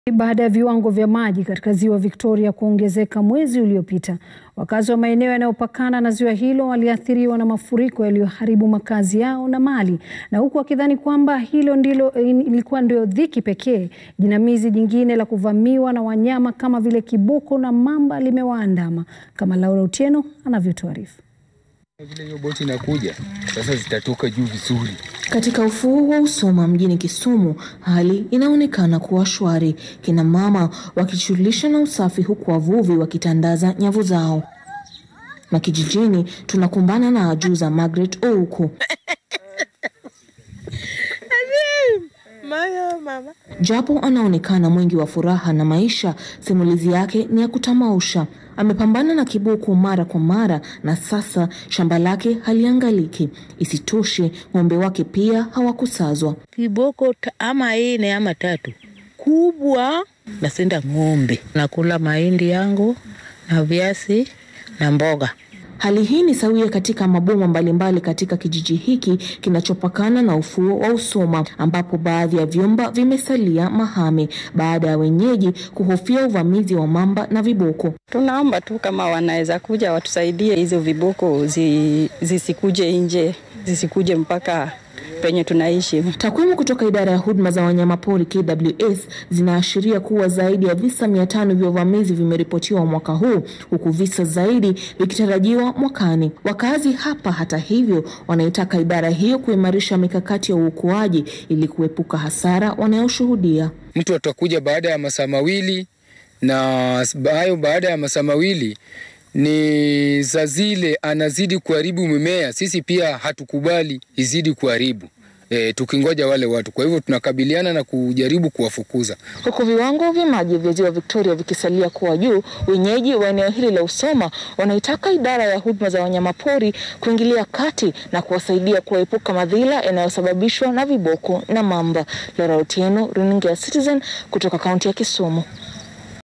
Baada ya viwango vya maji katika ziwa Victoria kuongezeka mwezi uliopita, wakazi wa maeneo yanayopakana na ziwa hilo waliathiriwa na mafuriko yaliyoharibu makazi yao na mali, na huku wakidhani kwamba hilo ndilo ilikuwa ndio dhiki pekee, jinamizi jingine la kuvamiwa na wanyama kama vile kiboko na mamba limewaandama, kama Laura Otieno anavyotuarifu. Vile hiyo boti inakuja sasa, zitatoka juu vizuri. Katika ufuo wa Usoma mjini Kisumu, hali inaonekana kuwa shwari, kina mama wakijishughulisha na usafi, huku wavuvi wakitandaza nyavu zao. Na kijijini tunakumbana na ajuza Margaret Ouku japo anaonekana mwingi wa furaha na maisha, simulizi yake ni ya kutamausha. Amepambana na kiboko mara kwa mara na sasa shamba lake haliangaliki. Isitoshe, ng'ombe wake pia hawakusazwa. Kiboko ama ine ama tatu kubwa, nasenda ng'ombe, nakula mahindi yangu na viazi na mboga. Hali hii ni sawia katika maboma mbalimbali katika kijiji hiki kinachopakana na ufuo wa Usoma, ambapo baadhi ya vyumba vimesalia mahame baada ya wenyeji kuhofia uvamizi wa mamba na viboko. Tunaomba tu kama wanaweza kuja watusaidie hizo viboko zi, zisikuje nje, zisikuje mpaka penye tunaishi. Takwimu kutoka idara ya huduma za wanyamapori KWS zinaashiria kuwa zaidi ya visa mia tano vya uvamizi vimeripotiwa mwaka huu huku visa zaidi vikitarajiwa mwakani. Wakazi hapa, hata hivyo, wanaitaka idara hiyo kuimarisha mikakati ya uokoaji ili kuepuka hasara wanayoshuhudia. Mtu atakuja baada ya masaa mawili na hayo, baada ya masaa mawili ni za zile anazidi kuharibu mimea, sisi pia hatukubali izidi kuharibu e, tukingoja wale watu. Kwa hivyo tunakabiliana na kujaribu kuwafukuza. Huku viwango vya maji vya ziwa Victoria vikisalia kuwa juu, wenyeji wa eneo hili la Usoma wanaitaka idara ya huduma za wanyamapori kuingilia kati na kuwasaidia kuepuka madhila yanayosababishwa na viboko na mamba. Laura Otieno, runinga ya Citizen kutoka kaunti ya Kisumu.